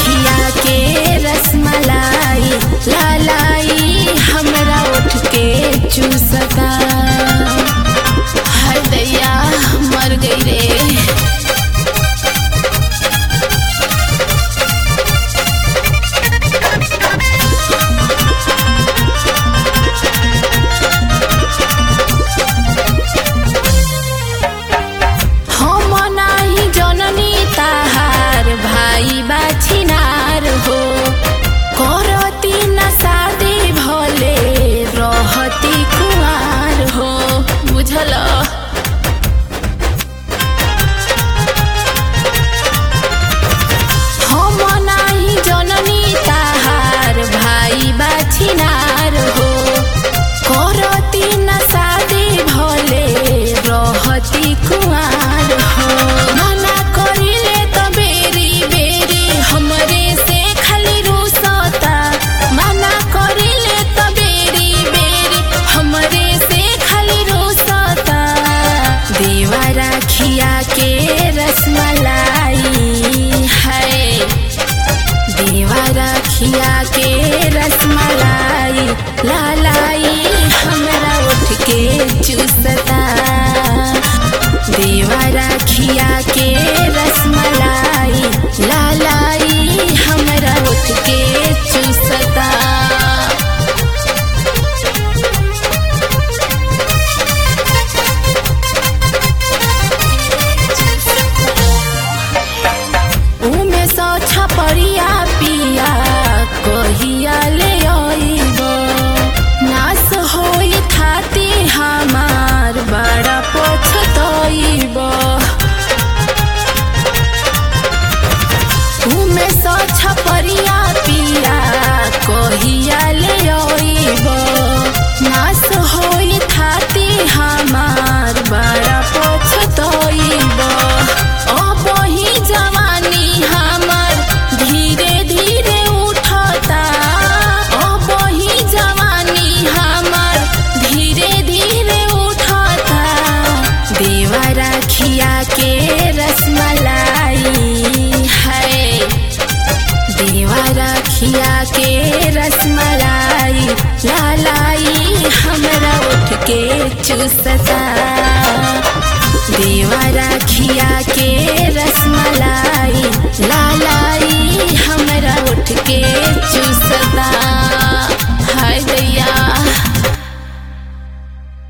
खिया के रसमलाई लालाई हमरा उठ के चूसता हर दैया मर गई रे हम नाही जननी ताहार भाई बाछिनार हो करती न शादी भले रहती कुमार हो बुझल हम नाही जननी ताहार भाई बाछिनार हो करती न शादी भले रहती कुमार हो मना करिले त बेरी बेरी हमरे से खाली रुसता मना करिले त बेरी बेरी हमरे से खाली रुसता देवा राखिया के रसमलाई है देवा राखिया के रसमलाई लालाई हमरा उठ के चूसता देवा राखिया के रसमलाई लालाई हमरा उठ के चूसता उमे सौ छपरिया पिया कहिया ले आइब नास होई थाती हमार बड़ा पछतइब उमे सौ छपरिया पिया कहिया ले आइब नास होई थाती हमार बड़ा पछतइब अब ही जवानी हमर धीरे धीरे उठता अब ही जवानी हमर धीरे धीरे उठता देवा राखिया के रसमलाई है देवा राखिया के रसमलाई लालाई हमरा उठ के चूसता देवा राखिया के